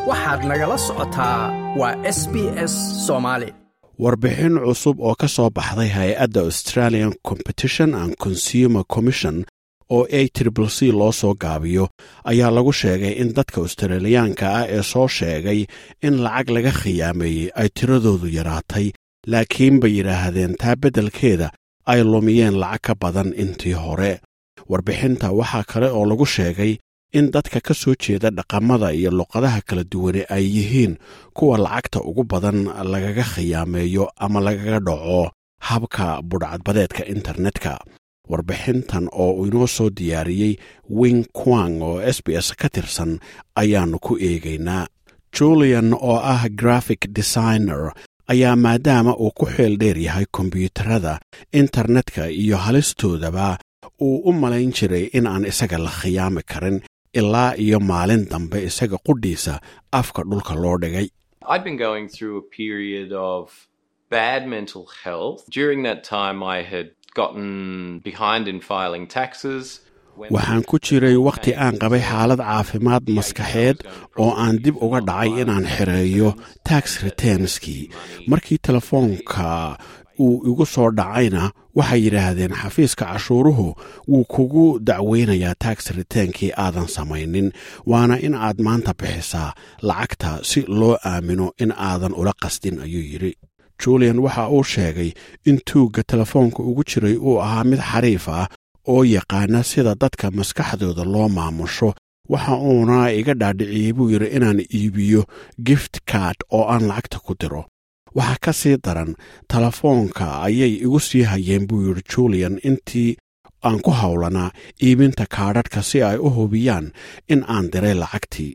waxaad nagala socotaa waa s b s soomaali warbixin cusub oo ka soo baxday hay-adda australian competition and consumer commission oo a triple c loo soo gaabiyo ayaa lagu sheegay in dadka australiyaanka ah ee soo sheegay in lacag laga khiyaameeyey ay tiradoodu yaraatay laakiin bay yidhaahdeen taa beddelkeeda ay lumiyeen lacag ka badan intii hore warbixinta waxaa kale oo lagu sheegay in dadka ka soo jeeda dhaqamada iyo luqadaha kala duwane ay yihiin kuwa lacagta ugu badan lagaga khiyaameeyo ama lagaga dhaco habka budhcadbadeedka internetka warbixintan oo uu inoo soo diyaariyey wing quang oo s b s ka tirsan ayaannu ku eegaynaa julian oo ah graphic designer ayaa maadaama uu ku xeel dheer yahay kombyuutarada internetka iyo halistoodaba uu u malayn jiray in aan isaga la khiyaami karin ilaa iyo maalin dambe isaga qudhiisa afka dhulka loo dhigay I'd been going through a period of bad mental health. During that time, I had gotten behind in filing taxes. When- waxaan ku jiray wakhti aan qabay xaalad caafimaad maskaxeed oo aan dib uga dhacay inaan xereeyo tax returnskii markii telefoonka uu igu soo dhacayna waxay yidhaahdeen xafiiska cashuuruhu wuu kugu dacweynayaa tax reteenkii aadan samaynin waana in aad maanta bixisaa lacagta si loo aamino in aadan ula qasdin ayuu yidhi julian waxa uu sheegay in tuugga telefoonka ugu jiray uu ahaa mid xariif ah oo yaqaana sida dadka maskaxdooda loo maamusho waxa uuna iga dhaadhiciyey buu yidhi inaan iibiyo gift card oo aan lacagta ku diro waxaa ka sii daran telefoonka ayay igu sii hayeen buu yidhi julian intii aan ku howlanaa iibinta kaadhadhka si ay u hubiyaan in aan diray lacagtii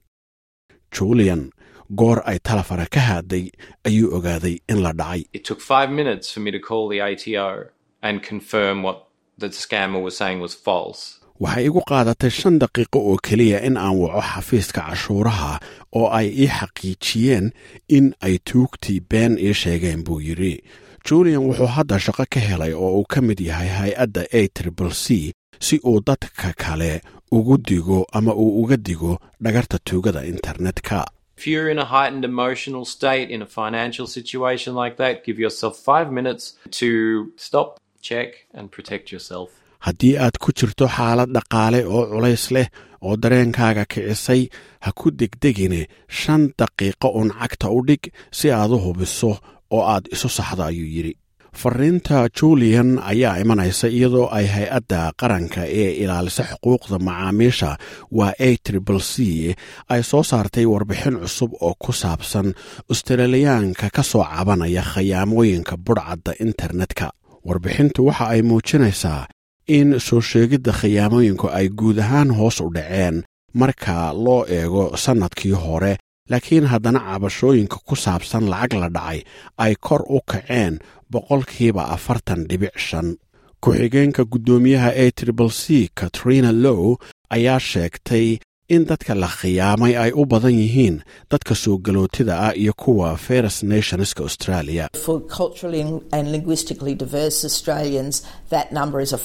julian goor ay talefana ka haaday ayuu ogaaday in la dhacay It took five minutes for me to call the ATO and confirm what the scammer was saying was false. waxay igu qaadatay shan daqiiqo oo keliya in aan waco xafiiska cashuuraha oo ay ii xaqiijiyeen in ay tuugtii been ii sheegeen buu yidhi julian wuxuu hadda shaqo ka helay oo uu ka mid yahay hay-adda a triple c si uu dadka kale ugu digo ama uu uga digo dhagarta tuugada internetka If you're in a heightened emotional state in a financial situation like that, give yourself five minutes to stop, check, and protect yourself. haddii aad ku jirto xaalad dhaqaale oo culays leh oo dareenkaaga kicisay ha ku degdegine shan daqiiqo uun cagta u dhig si aad u hubiso oo aad isu saxdo ayuu yidhi fariinta julian ayaa imanaysa iyadoo ay hay-adda qaranka ee ilaalisa xuquuqda macaamiisha waa a triple c ay soo saartay warbixin cusub oo ku saabsan australiyaanka ka soo cabanaya khayaamooyinka budhcadda internetka warbixintu waxa ay muujinaysaa in soo sheegidda khiyaamooyinku ay guud ahaan hoos u dhaceen marka loo eego sannadkii hore laakiin haddana cabashooyinka ku saabsan lacag la dhacay ay kor u kaceen boqolkiiba afartan dhibic shan ku-xigeenka guddoomiyaha a triple c katrina low ayaa sheegtay in dadka la khiyaamay ay u badan yihiin dadka soo galootida ah iyo kuwa first nationska australia For culturally and linguistically diverse Australians, that number is a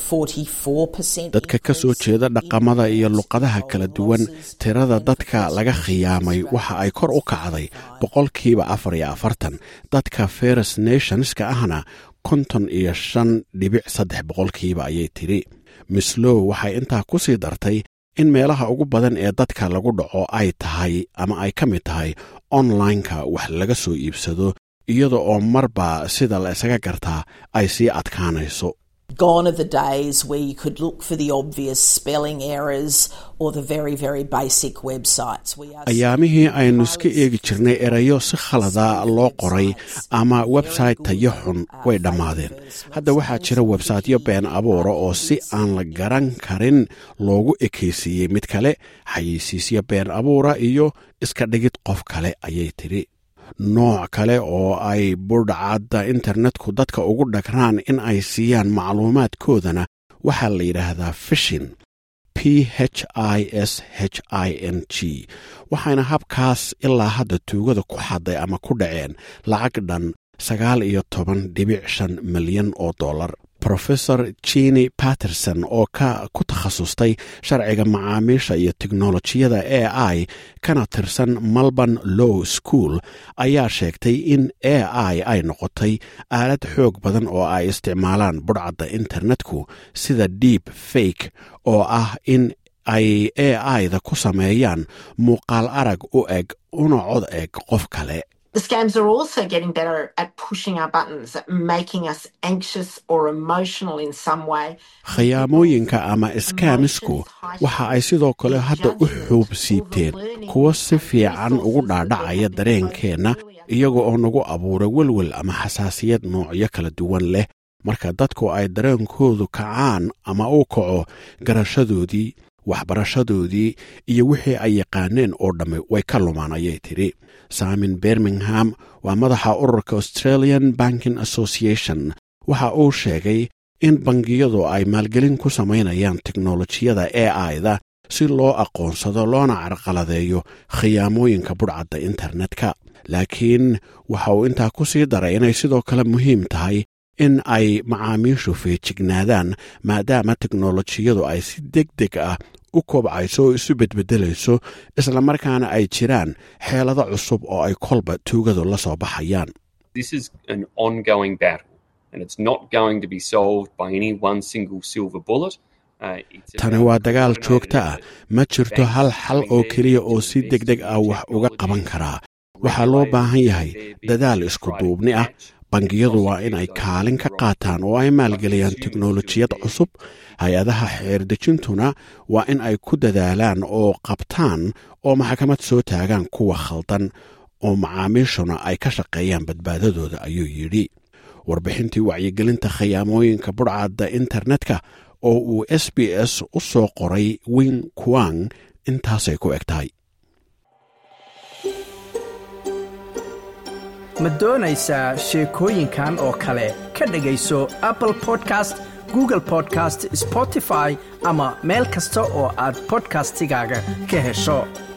44%. dadka ka soo jeeda dhaqamada iyo luqadaha kala duwan tirada dadka laga khiyaamay waxa ay kor u kacday boqolkiiba afar iyo afartan dadka first nationska ahna konton iyo shan dhibic saddex boqolkiiba ayay tidhi mislow waxay intaa ku sii dartay in meelaha ugu badan ee dadka lagu dhaco ay tahay ama ay ka mid tahay onlineka wax laga soo iibsado iyada oo marba sida la isaga gartaa ay sii adkaanayso Gone are the days where you could look for the obvious spelling errors or the very, very basic websites. We are ayaamihii aynu iska eegi jirnay erayo si khalada loo qoray ama website tayo xun way dhammaadeen hadda waxaa jira websaytyo been abuura oo si aan la garan karin loogu ekaysiiyey mid kale xayeysiisyo been abuura iyo iska dhigid qof kale ayay tidhi nooc kale oo ay budhcadda internetku dadka ugu dhagraan in ay siiyaan macluumaadkoodana waxaa la yidhaahdaa fishin p h i s h i n g waxayna habkaas ilaa hadda tuugada ku xaday ama ku dhaceen lacag dhan sagaal iyo toban dhibic shan milyan oo dollar profesor jini patterson oo ka ku takhasustay sharciga macaamiisha iyo teknolojiyada a i kana tirsan melbourne low school ayaa sheegtay in a i ay noqotay aalad xoog badan oo ay isticmaalaan budhcadda internetku sida deep fake oo ah in ay a i-da ku sameeyaan muuqaal arag u eg una cod eg qof kale The scams are also getting better at pushing our buttons, at making us anxious or emotional in some way. khiyaamooyinka ama iskaamisku waxa ay sidoo kale hadda u xuub siibteen kuwo si fiican ugu dhaadhacaya dareenkeenna iyaga oo nagu abuura welwel ama xasaasiyad noocyo kala duwan leh marka dadku ay dareenkoodu kacaan ama u kaco garashadoodii waxbarashadoodii iyo wixii ay yaqaaneen oo dhamme way ka lumaan ayay tidhi samin birmingham waa madaxa ururka australian banking association waxa uu sheegay in bangiyadu ay maalgelin ku samaynayaan teknolojiyada a i-da si loo aqoonsado loona carqaladeeyo khiyaamooyinka budhcadda internetka laakiin waxa uu intaa ku sii daray inay sidoo kale muhiim tahay in ay macaamiishu feejignaadaan maadaama teknolojiyadu ay si deg deg ah u kobcayso oo isu bedbedelayso islamarkaana ay jiraan xeelado cusub oo ay kolba tuugadu la soo baxayaan This is an ongoing battle, and it's not going to be solved by any one single silver bullet. Uh, it's tani about waa dagaal coordinated joogto ah effort. ma jirto hal xal oo keliya oo si deg deg ah wax uga qaban karaa waxaa loo baahan yahay dadaal isku duubni ah bangiyadu waa in ay kaalin ka qaataan oo ay maalgeliyaan teknolojiyad cusub hay-adaha xeerdejintuna waa in ay ku dadaalaan oo qabtaan oo maxkamad soo taagaan kuwa khaldan oo macaamiishuna ay ka shaqeeyaan badbaadadooda ayuu yidhi warbixintii wacyigelinta khiyaamooyinka budhcadda internetka oo uu s b s u soo qoray wing kuang intaasay ku eg tahay ma doonaysaa sheekooyinkan oo kale ka dhegayso apple podcast google podcast spotify ama meel kasta oo aad podcastigaaga ka hesho